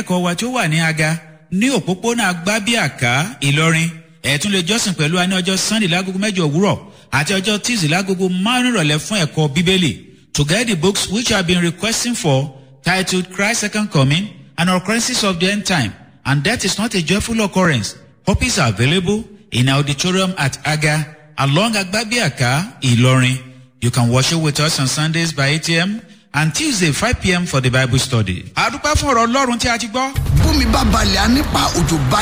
ìdánilẹ́kọ̀ọ́ wa tí ó wà ní aga ní òpópónà agbábíàká ìlọrin ẹ̀tún lè jọ́sìn pẹ̀lú wa ní ọjọ́ sunday lágogo mẹ́jọ òwúrọ̀ àti ọjọ́ tuesday lágogo márùn ìrọ̀lẹ́ fún ẹ̀kọ́ bíbélì to get the books which you have been requesting for titled christ's second coming and occurrences of the end time and that is not a joyful occurrence copies are available in our auditorium at aga along agbabiaka ilorin you can worship with us on sundays by 8 a.m and tuesday 5 p.m for the bible study. àdúpẹ́ fún ọ̀rọ̀ ọlọ́run tí a ti gbọ́. bómi bá balẹ̀ á nípa òjò bá